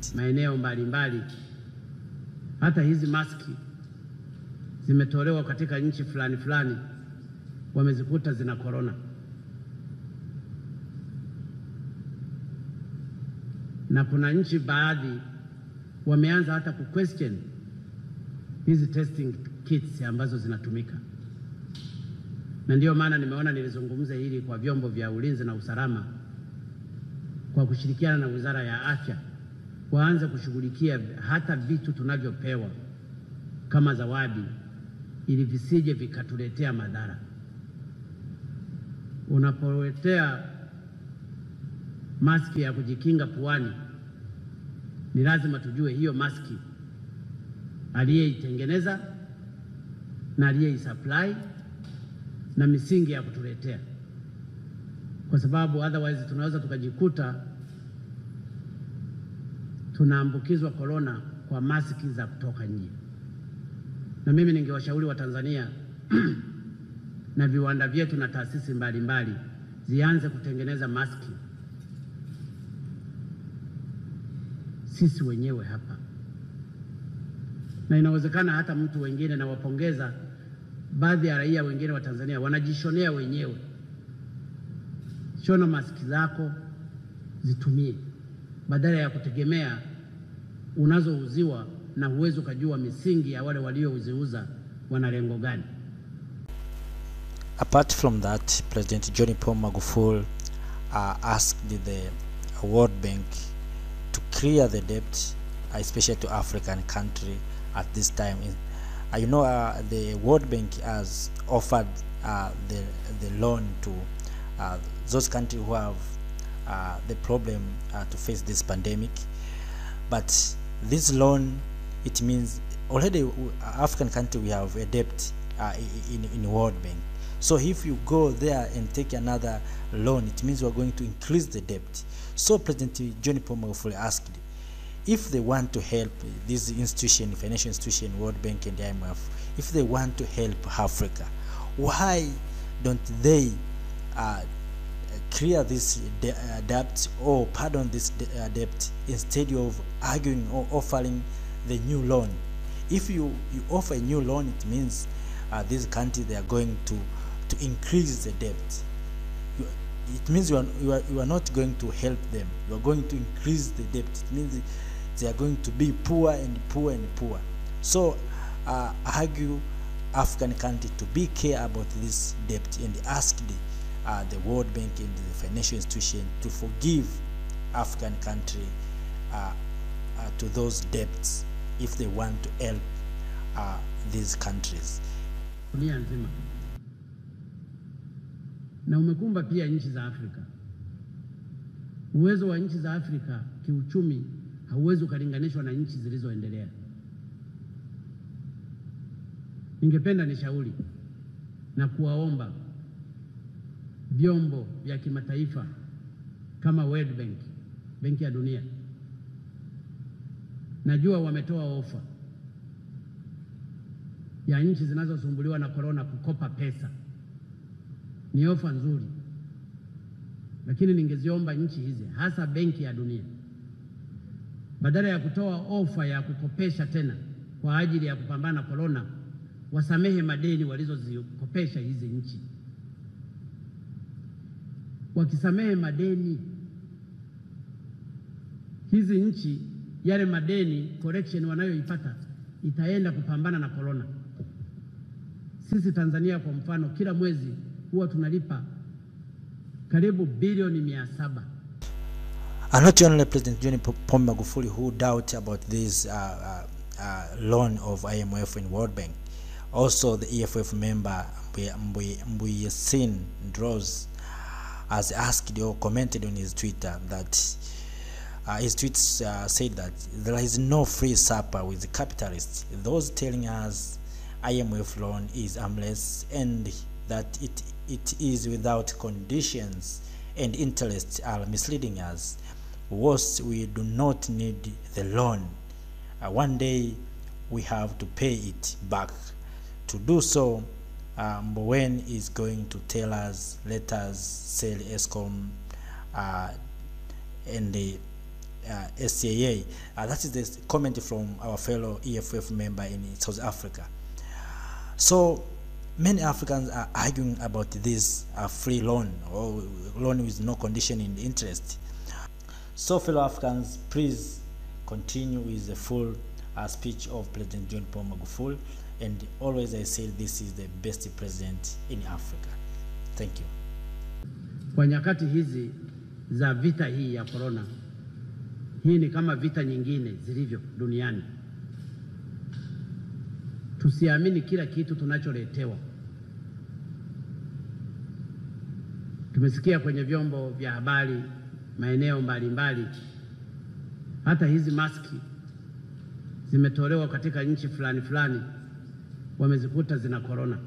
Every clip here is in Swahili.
kit. maeneo mbalimbali. Hata hizi maski zimetolewa katika nchi fulani fulani, wamezikuta zina korona. Na kuna nchi baadhi wameanza hata ku question hizi testing kits ambazo zinatumika, na ndiyo maana nimeona nilizungumza hili kwa vyombo vya ulinzi na usalama kwa kushirikiana na Wizara ya Afya waanze kushughulikia hata vitu tunavyopewa kama zawadi ili visije vikatuletea madhara. Unapoletea maski ya kujikinga puani, ni lazima tujue hiyo maski aliyeitengeneza na aliyeisupply na misingi ya kutuletea, kwa sababu otherwise tunaweza tukajikuta tunaambukizwa korona kwa maski za kutoka nje. Na mimi ningewashauri Watanzania na viwanda vyetu na taasisi mbalimbali zianze kutengeneza maski sisi wenyewe hapa, na inawezekana hata mtu wengine, nawapongeza baadhi ya raia wengine wa Tanzania wanajishonea wenyewe. Shona maski zako zitumie badala ya kutegemea unazouziwa na huwezi ukajua misingi ya wale waliouziuza wana lengo gani. Apart from that, President John Paul Magufuli uh, asked the World Bank to clear the debt, uh, especially to African country at this time. In, uh, you know, uh, the World Bank has offered uh, the the loan to uh, those countries who have uh, the problem uh, to face this pandemic. But this loan, it means already w- African country we have a debt uh, i- in in World Bank. So if you go there and take another loan, it means we are going to increase the debt. So President John Paul Magufuli asked if they want to help this institution, financial institution, World Bank and the IMF, if they want to help Africa, why don't they uh, clear this de- uh, debt or pardon this de- uh, debt instead of arguing or offering the new loan? If you, you offer a new loan, it means uh, these countries they are going to to increase the debt. You, it means you are, you, are, you are not going to help them. You are going to increase the debt. It means they are going to be poor and poor and poor. So uh, argue African country to be care about this debt and ask the, uh, the World Bank and the financial institution to forgive African country uh, uh, to those debts if they want to help uh, these countries. dunia nzima na umekumba pia nchi za Afrika. Uwezo wa nchi za Afrika kiuchumi hauwezi ukalinganishwa na nchi zilizoendelea. Ningependa nishauri na kuwaomba vyombo vya kimataifa kama World Bank, Benki ya Dunia, najua wametoa ofa ya nchi zinazosumbuliwa na korona kukopa pesa. Ni ofa nzuri, lakini ningeziomba nchi hizi, hasa Benki ya Dunia, badala ya kutoa ofa ya kukopesha tena kwa ajili ya kupambana na korona, wasamehe madeni walizozikopesha hizi nchi. Wakisamehe madeni hizi nchi, yale madeni correction wanayoipata itaenda kupambana na korona. Sisi Tanzania kwa mfano, kila mwezi huwa tunalipa karibu bilioni mia saba And not only President John Pombe Magufuli who doubt about this uh, uh, uh, loan of IMF and World Bank, also the EFF member Mbuyesin Droz has asked or commented on his Twitter that uh, his tweets uh, said that there is no free supper with the capitalists. Those telling us IMF loan is harmless and that it, it is without conditions and interests are misleading us. Worse, we do not need the loan. Uh, one day we have to pay it back. To do so, uh, Mbowen is going to tell us, let us sell ESCOM uh, and the uh, SCAA. Uh, that is the comment from our fellow EFF member in South Africa. So many Africans are arguing about this uh, free loan or loan with no condition in interest. So fellow Africans, please continue with the full uh, speech of President John Paul Magufuli. And always I say this is the best president in Africa. Thank you. Kwa nyakati hizi za vita hii ya korona, hii ni kama vita nyingine zilivyo duniani. Tusiamini kila kitu tunacholetewa. Tumesikia kwenye vyombo vya habari maeneo mbalimbali, hata hizi maski zimetolewa katika nchi fulani fulani, wamezikuta zina korona.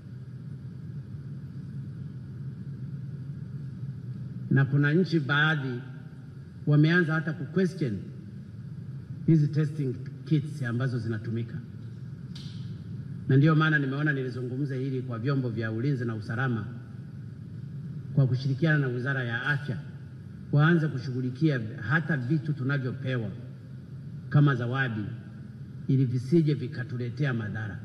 Na kuna nchi baadhi wameanza hata ku question hizi testing kits ambazo zinatumika, na ndiyo maana nimeona nilizungumza hili kwa vyombo vya ulinzi na usalama kwa kushirikiana na Wizara ya Afya waanze kushughulikia hata vitu tunavyopewa kama zawadi ili visije vikatuletea madhara.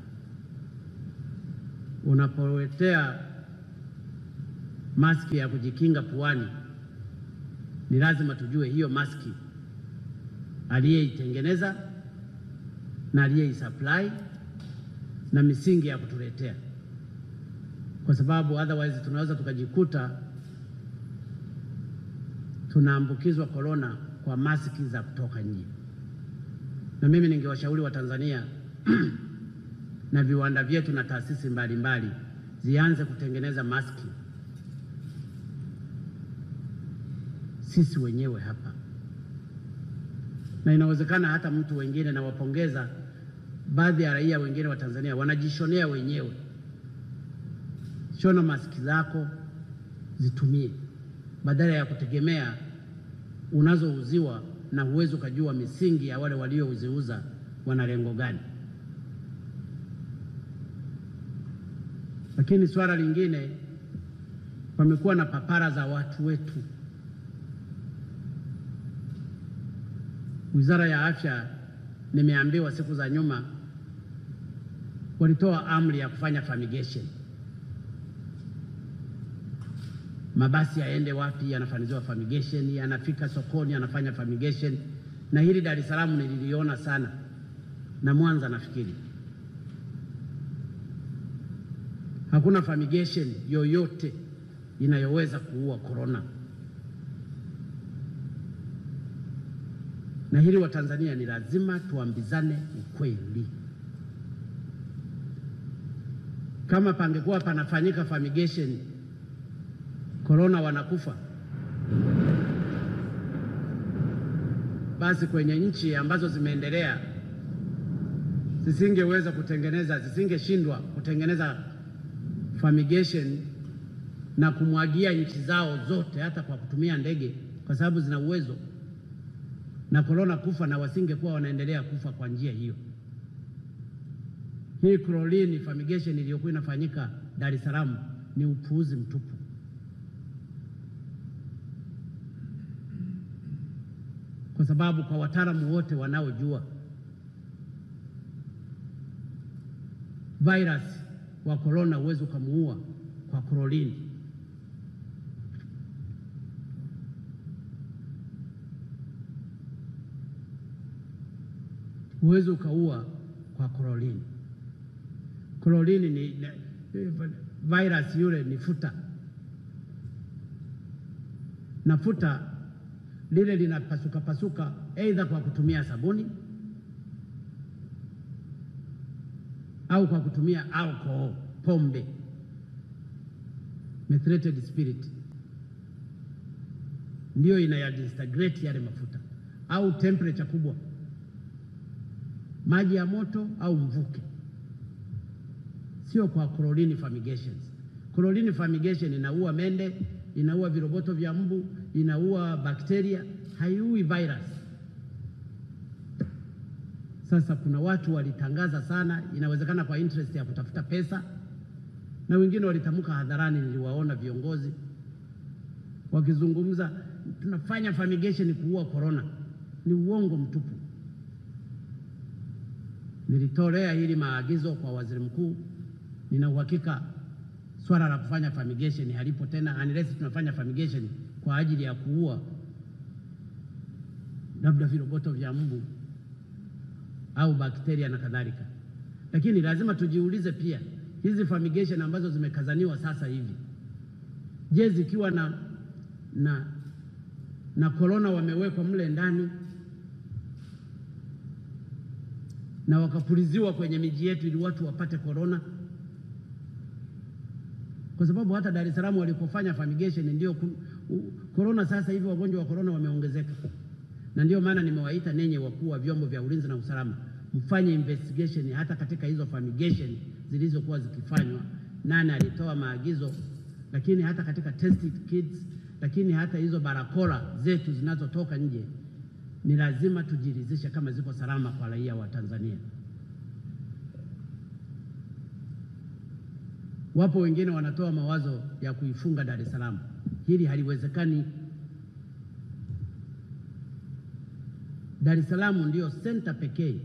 Unapoletea maski ya kujikinga puani, ni lazima tujue hiyo maski aliyeitengeneza na aliyeisupply na misingi ya kutuletea, kwa sababu otherwise tunaweza tukajikuta tunaambukizwa korona kwa maski za kutoka nje. Na mimi ningewashauri Watanzania na viwanda vyetu na taasisi mbalimbali zianze kutengeneza maski sisi wenyewe hapa, na inawezekana hata mtu wengine, nawapongeza baadhi ya raia wengine wa Tanzania wanajishonea wenyewe. Shona maski zako zitumie, badala ya kutegemea unazouziwa na huwezi ukajua misingi ya wale waliouziuza wana lengo gani. Lakini swala lingine, pamekuwa na papara za watu wetu. Wizara ya Afya, nimeambiwa siku za nyuma walitoa amri ya kufanya fumigation. Mabasi yaende wapi, yanafanyiziwa fumigation, yanafika sokoni, yanafanya fumigation. Na hili Dar es Salaam nililiona sana na Mwanza nafikiri hakuna fumigation yoyote inayoweza kuua korona. Na hili Watanzania ni lazima tuambizane ukweli. Kama pangekuwa panafanyika fumigation, korona wanakufa, basi kwenye nchi ambazo zimeendelea zisingeweza kutengeneza, zisingeshindwa kutengeneza fumigation na kumwagia nchi zao zote hata kwa kutumia ndege, kwa sababu zina uwezo na korona kufa, na wasingekuwa wanaendelea kufa kwa njia hiyo. Hii chlorine fumigation iliyokuwa inafanyika Dar es Salaam ni upuuzi mtupu. Kwa sababu kwa wataalamu wote wanaojua virus wa korona huwezi ukamuua kwa chlorine. Huwezi ukaua kwa chlorine. Chlorine ni, ni virus yule ni futa, na futa lile linapasuka pasuka aidha kwa kutumia sabuni au kwa kutumia alcohol, pombe, methylated spirit, ndiyo inayadisintegrate yale mafuta, au temperature kubwa, maji ya moto au mvuke, sio kwa chlorine fumigations. Chlorine fumigation inaua mende, inaua viroboto vya mbu, inaua bakteria, haiui virus. Sasa kuna watu walitangaza sana, inawezekana kwa interest ya kutafuta pesa, na wengine walitamka hadharani. Niliwaona viongozi wakizungumza, tunafanya fumigation kuua corona. ni uongo mtupu. Nilitolea hili maagizo kwa waziri mkuu. Nina uhakika swala la kufanya fumigation halipo tena, unless tunafanya fumigation kwa ajili ya kuua labda viroboto vya mbu au bakteria na kadhalika. Lakini lazima tujiulize pia hizi fumigation ambazo zimekazaniwa sasa hivi, je, zikiwa na na na korona wamewekwa mle ndani na wakapuliziwa kwenye miji yetu ili watu wapate korona, kwa sababu hata Dar es Salaam walikofanya fumigation ndio korona. Sasa hivi wagonjwa wa korona wameongezeka, na ndio maana nimewaita nenye wakuu wa vyombo vya ulinzi na usalama mfanye investigation hata katika hizo fumigation zilizokuwa zikifanywa, nani alitoa maagizo, lakini hata katika tested kits, lakini hata hizo barakola zetu zinazotoka nje ni lazima tujiridhishe kama ziko salama kwa raia wa Tanzania. Wapo wengine wanatoa mawazo ya kuifunga Dar es Salaam. Hili haliwezekani. Dar es Salaam ndiyo senta pekee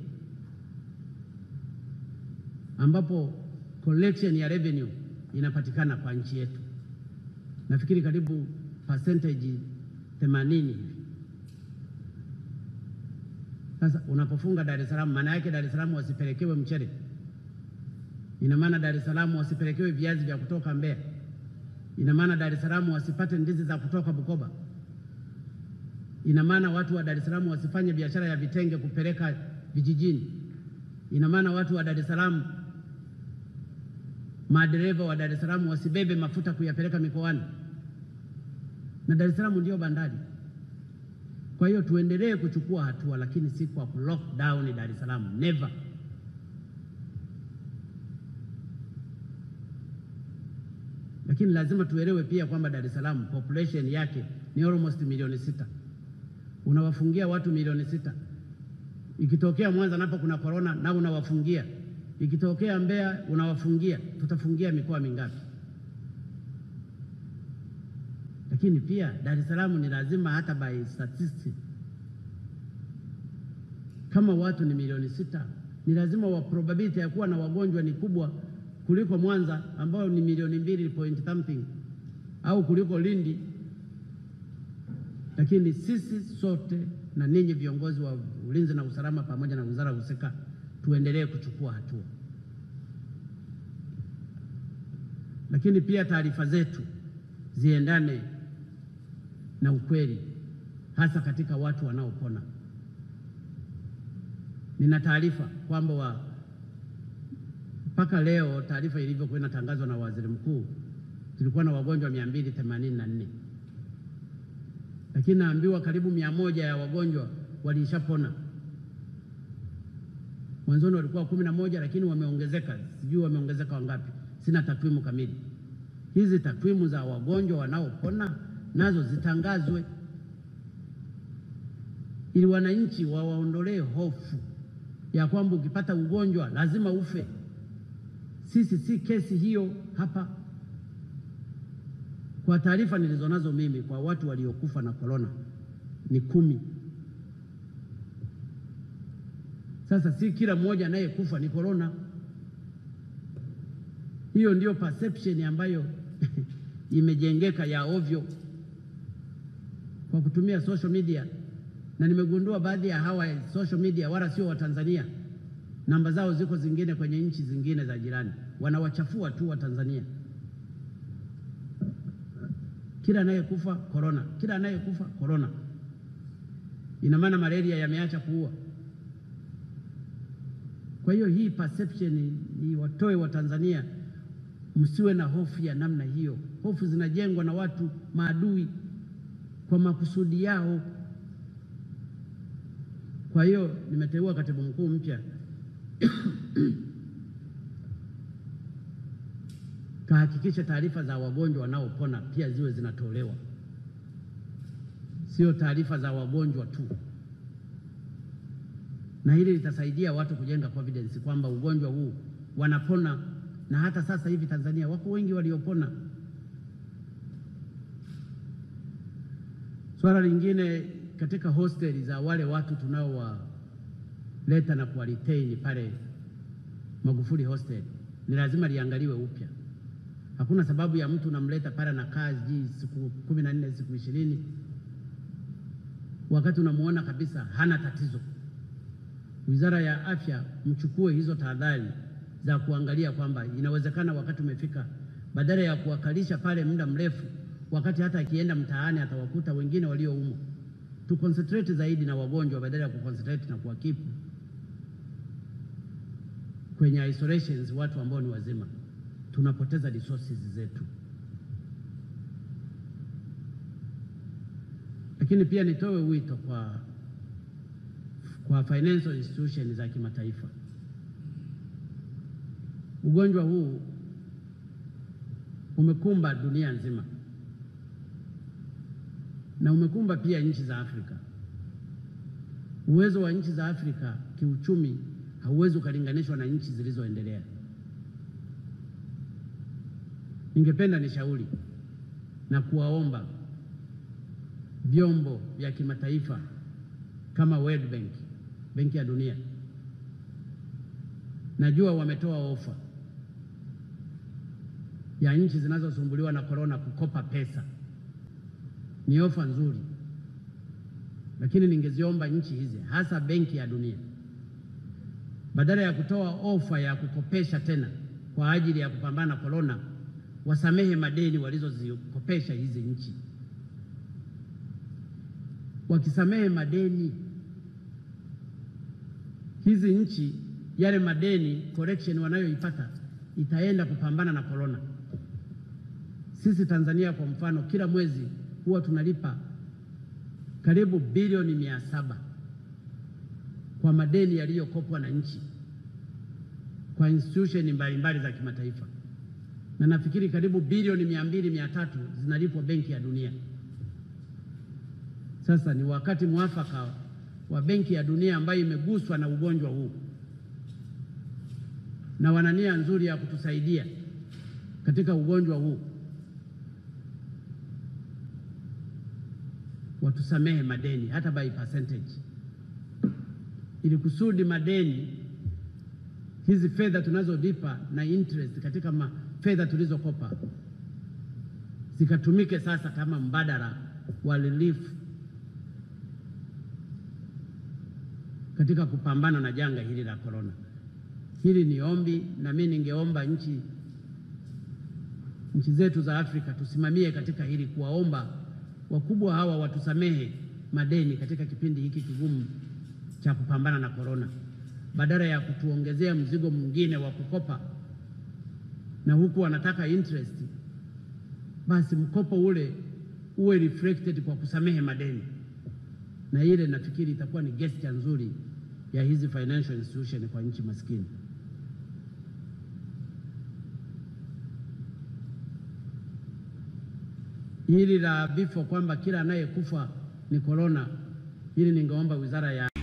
ambapo collection ya revenue inapatikana kwa nchi yetu, nafikiri karibu percentage 80 hivi. Sasa unapofunga Dar es Salaam, maana yake Dar es Salaam wasipelekewe mchele, ina maana Dar es Salaam wasipelekewe viazi vya kutoka Mbeya, ina maana Dar es Salaam wasipate ndizi za kutoka Bukoba, ina maana watu wa Dar es Salaam wasifanye biashara ya vitenge kupeleka vijijini, ina maana watu wa Dar es Salaam, madereva wa Dar es Salaam wasibebe mafuta kuyapeleka mikoani, na Dar es Salaam ndio bandari. Kwa hiyo tuendelee kuchukua hatua, lakini si kwa lock down Dar es Salaam, never. Lakini lazima tuelewe pia kwamba Dar es Salaam population yake ni almost milioni sita. Unawafungia watu milioni sita, ikitokea Mwanza napo kuna corona na unawafungia, ikitokea Mbeya unawafungia, tutafungia mikoa mingapi? Lakini pia Dar es Salaam ni lazima hata by statistics, kama watu ni milioni sita, ni lazima wa probability ya kuwa na wagonjwa ni kubwa kuliko Mwanza ambao ni milioni mbili point something au kuliko Lindi. Lakini sisi sote na ninyi viongozi wa ulinzi na usalama pamoja na wizara husika tuendelee kuchukua hatua, lakini pia taarifa zetu ziendane na ukweli, hasa katika watu wanaopona. Nina taarifa kwamba wa mpaka leo taarifa ilivyokuwa inatangazwa na waziri mkuu, tulikuwa na wagonjwa mia mbili themanini na nne lakini naambiwa karibu mia moja ya wagonjwa walishapona. Mwanzoni walikuwa kumi na moja lakini wameongezeka, sijui wameongezeka wangapi, sina takwimu kamili. Hizi takwimu za wagonjwa wanaopona nazo zitangazwe ili wananchi wawaondolee hofu ya kwamba ukipata ugonjwa lazima ufe. Sisi si kesi hiyo hapa. Kwa taarifa nilizonazo mimi, kwa watu waliokufa na korona ni kumi. Sasa si kila mmoja anayekufa ni korona. Hiyo ndio perception ambayo imejengeka ya ovyo kwa kutumia social media, na nimegundua baadhi ya hawa social media wala sio Watanzania, namba zao ziko zingine kwenye nchi zingine za jirani, wanawachafua tu Watanzania. Kila anayekufa korona, kila anayekufa korona. Ina maana malaria yameacha kuua. Kwa hiyo hii perception ni watoe Watanzania, msiwe na hofu ya namna hiyo. Hofu zinajengwa na watu maadui kwa makusudi yao. Kwa hiyo nimeteua katibu mkuu mpya kahakikisha taarifa za wagonjwa wanaopona pia ziwe zinatolewa, sio taarifa za wagonjwa tu, na hili litasaidia watu kujenga confidence kwamba ugonjwa huu wanapona, na hata sasa hivi Tanzania wako wengi waliopona. Swala lingine katika hosteli za wale watu tunaowaleta na kuwaretain pale Magufuli hostel ni lazima liangaliwe upya. Hakuna sababu ya mtu unamleta pale na kazi siku kumi na nne siku ishirini wakati unamuona kabisa hana tatizo. Wizara ya Afya mchukue hizo tahadhari za kuangalia kwamba inawezekana wakati umefika, badala ya kuwakalisha pale muda mrefu, wakati hata akienda mtaani atawakuta wengine walioumwa. Tu concentrate zaidi na wagonjwa badala ya kuconcentrate na kuwakipu kwenye isolations watu ambao ni wazima. Tunapoteza resources zetu. Lakini pia nitoe wito kwa, kwa financial institutions za kimataifa. Ugonjwa huu umekumba dunia nzima na umekumba pia nchi za Afrika. Uwezo wa nchi za Afrika kiuchumi hauwezi ukalinganishwa na nchi zilizoendelea. Ningependa nishauri na kuwaomba vyombo vya kimataifa kama World Bank, Benki ya Dunia, najua wametoa ofa ya nchi zinazosumbuliwa na korona kukopa pesa. Ni ofa nzuri, lakini ningeziomba nchi hizi hasa Benki ya Dunia badala ya kutoa ofa ya kukopesha tena kwa ajili ya kupambana na korona, wasamehe madeni walizozikopesha hizi nchi. Wakisamehe madeni hizi nchi, yale madeni correction wanayoipata itaenda kupambana na korona. Sisi Tanzania kwa mfano, kila mwezi huwa tunalipa karibu bilioni mia saba kwa madeni yaliyokopwa na nchi kwa institution mbalimbali za kimataifa, na nafikiri karibu bilioni mia mbili mia tatu zinalipwa Benki ya Dunia. Sasa ni wakati mwafaka wa Benki ya Dunia ambayo imeguswa na ugonjwa huu na wana nia nzuri ya kutusaidia katika ugonjwa huu, watusamehe madeni hata by percentage ili kusudi madeni hizi fedha tunazolipa na interest katika fedha tulizokopa zikatumike sasa kama mbadala wa relief katika kupambana na janga hili la korona. Hili ni ombi, na mimi ningeomba nchi nchi zetu za Afrika tusimamie katika hili, kuwaomba wakubwa hawa watusamehe madeni katika kipindi hiki kigumu cha kupambana na korona, badala ya kutuongezea mzigo mwingine wa kukopa na huku wanataka interest, basi mkopo ule uwe reflected kwa kusamehe madeni, na ile nafikiri itakuwa ni gesture nzuri ya hizi financial institution kwa nchi maskini. Hili la vifo kwamba kila anayekufa ni korona, hili ningeomba wizara ya